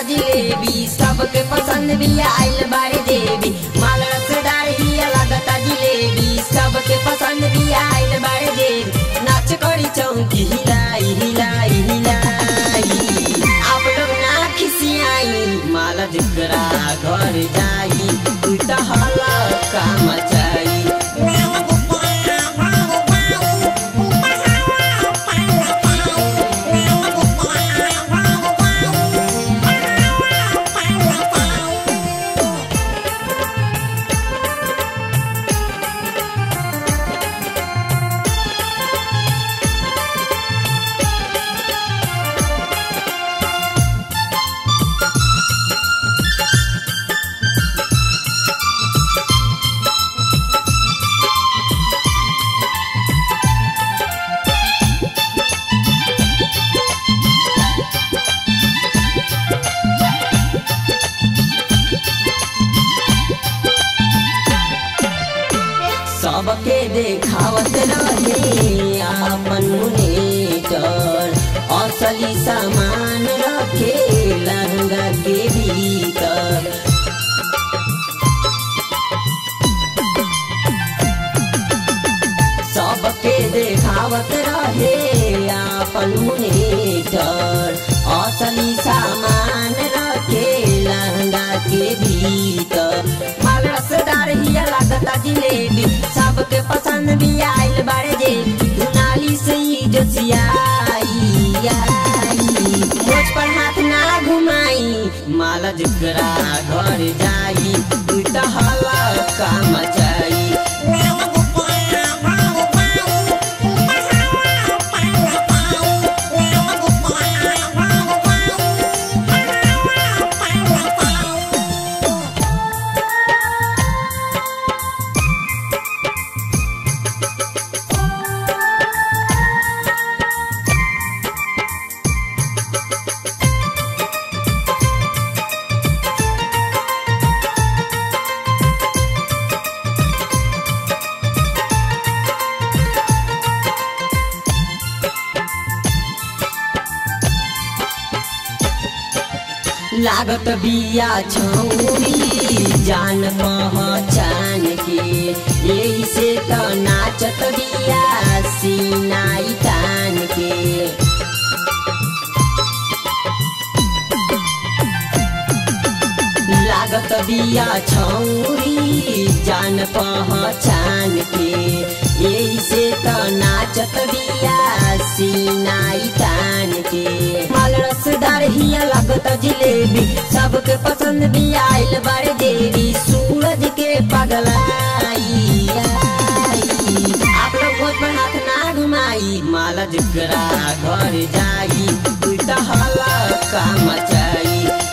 जिलेबी सबके पसंद भी आइल बारे देवी माल रसदार ही लगता जिलेबी सबके पसंद भी आइल बारे देवी नाच करी चौकी हिलाई हिलाई हिलाई आप लोग ना खिसियाई माल जिकरा घर जाई तू तो हला का मचाई सबके देखावत रहे आपन मुनेटर असली सामान रखे लहंगा के भीतर सबके देखावत रहे आपन मुनेटर असली सामान रखे लहंगा के भीतर माल रसदार ही लगता जिलेबी सबके पसंद भी आइल बारे जे दुनाली से ही जोसियाई मुझ पर हाथ ना घुमाई माला जिकरा घर जाई तू तो हवा का मचाई लागत बिया छौरी जान पहचान के यही से त नाचत बिया सीनाई तान के लागत बिया छौरी जान पहचान के यही से त नाचत बिया सीनाई तान के माल रसदार हिया लागत जिलेबी सबके पसंद भी आइल बारे देवी सूरज के पगलाई आप लोग बहुत पर हाथ ना घुमाई माला जिकरा घर जाई तू तो हला का मचाई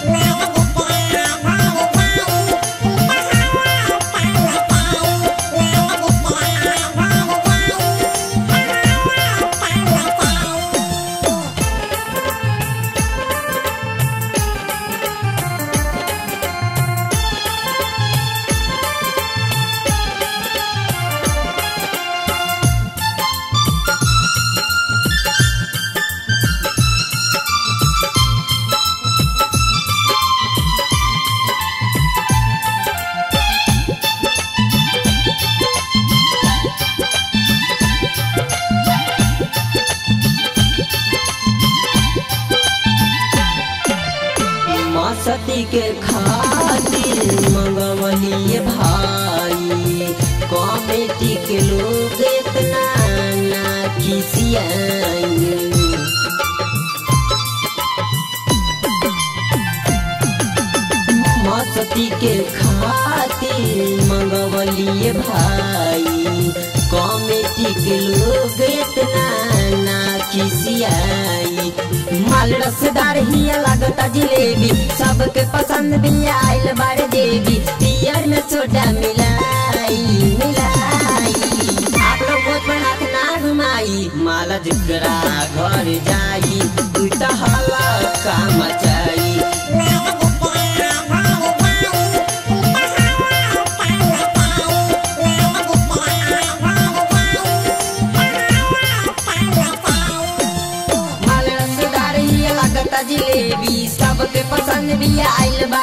मसती के खातिर मंगवलिए भाई कमेटी के लोग इतना ना खिसियाएंगे मस्ती के खातिर मंगवलिए भाई कमेटी के लोग इतना ना खिसियाई माल रसदार ही लगता जिलेबी सबके पसंद भी आइल बारे देवी पियर में सोडा मिलाई मिलाई आप लोग बहुत पर हाथ ना घुमाई माला जिकरा घर जाई तू तो हला का मचाई माल रसदार ही लगता जिलेबी सबके पसंद बिया आइल बा